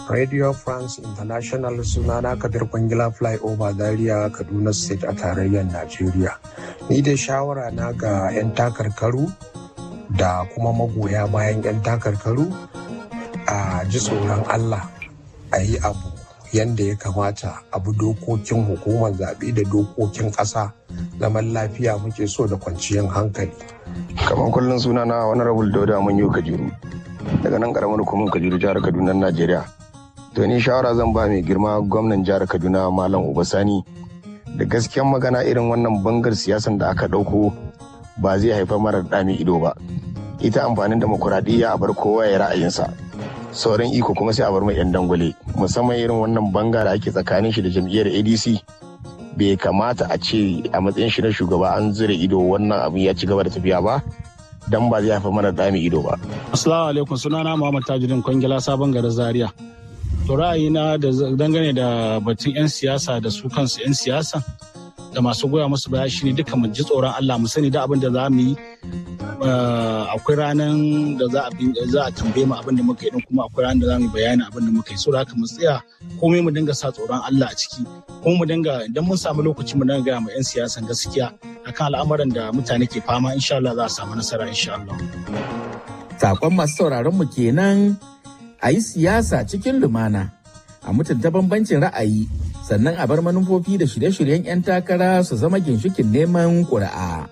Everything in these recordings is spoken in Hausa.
Radio France International sunana Kabir Kwangila Flyover Zaria Kaduna State a tarayyar Najeriya. Ni dai shawara na ga 'yan takarkaru da kuma magoya bayan 'yan takarkaru a ji tsoron Allah a yi abu yadda ya kamata abu dokokin hukumar zaɓe da dokokin ƙasa zaman lafiya muke so da kwanciyar hankali. kamar kullum suna na wani rabul dauda mun yi kajuru daga nan karamar hukumar kajuru jihar kaduna najeriya to ni shawara zan ba mai girma gwamnan jihar kaduna malam ubasani da gaskiyan magana irin wannan bangar siyasan da aka ɗauko ba zai haifar marar ɗami ido ba ita amfanin demokuraɗiyya a bar kowa ya ra'ayinsa sauran iko kuma sai a bar mai 'yan dangwale musamman irin wannan banga da ake tsakanin shi da jam'iyyar adc bai kamata a ce a matsayin shi na shugaba an zira ido wannan abin ya ci gaba da tafiya ba dan ba zai haifar mana dami ido ba. Assalamu alaikum sunana Muhammad Tajuddin Kwangila sabon garin Zaria. To ra'ayina da dangane da batun 'yan siyasa da su kansu 'yan siyasa da masu goya musu baya shine duka mu ji tsoron Allah mu sani da abin da za mu yi akwai ranar da za a tambaye mu abin da muka yi kuma akwai ranar da za mu yi bayani abin da muka yi so haka mu tsaya komai mu dinga sa tsoron Allah a ciki kuma mu dinga idan mun samu lokaci mu dinga gaya ma 'yan siyasan gaskiya akan al'amuran da mutane ke fama insha Allah za a samu nasara insha Allah. Sakon masu sauraron mu kenan a yi siyasa cikin lumana a mutunta bambancin ra'ayi sannan a bar manufofi da shirye-shiryen 'yan takara su zama ginshikin neman ƙuri'a.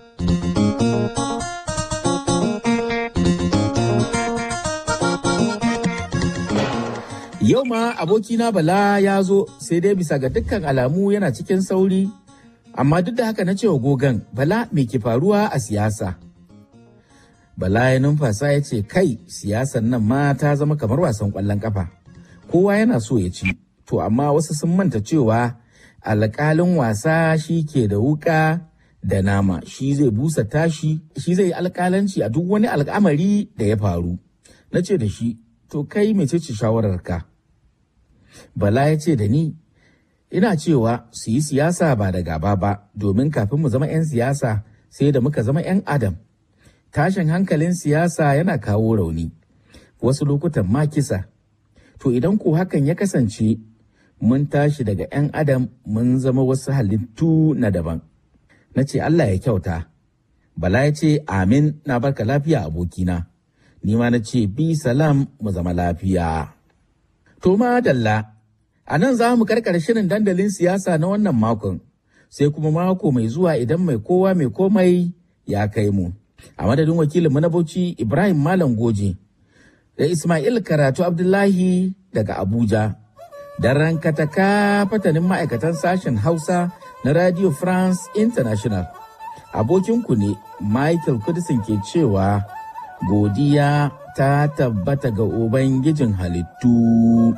Yau ma abokina Bala ya zo sai dai bisa ga dukkan alamu yana cikin sauri, amma duk da haka na cewa gogan Bala me ke faruwa a siyasa. Bala ya numfasa ya ce kai siyasan nan ma ta zama kamar wasan ƙwallon ƙafa. Kowa yana so ya ci, to amma wasu sun manta cewa alƙalin wasa shi ke da wuƙa da nama shi zai busa tashi shi zai yi alƙalanci a duk wani al'amari da ya faru. Na ce da shi, to kai mecece shawararka? Bala ya ce da ni, ina cewa su yi siyasa ba da gaba ba, domin kafin mu zama 'yan siyasa sai da muka zama 'yan adam. Tashin hankalin siyasa yana kawo rauni, wasu lokutan ma kisa. To idan ko hakan ya kasance, mun tashi daga 'yan adam mun zama wasu halittu na daban. Na ce Allah ya kyauta. Bala ya ce, Amin na barka lafiya abokina. Ni ma na ce, Bi salam mu zama lafiya. To dalla, a nan za mu karkar shirin dandalin siyasa na wannan makon, sai kuma mako mai zuwa idan mai kowa mai komai ya kai mu. A madadin wakilinmu na Bauchi Ibrahim Malam Goje da Ismail Karatu Abdullahi daga Abuja, da rankataka fatanin ma'aikatan sashen Hausa na Radio France International. Abokinku ne Michael Kudisin ke cewa godiya ta tabbata ga Ubangijin halittu.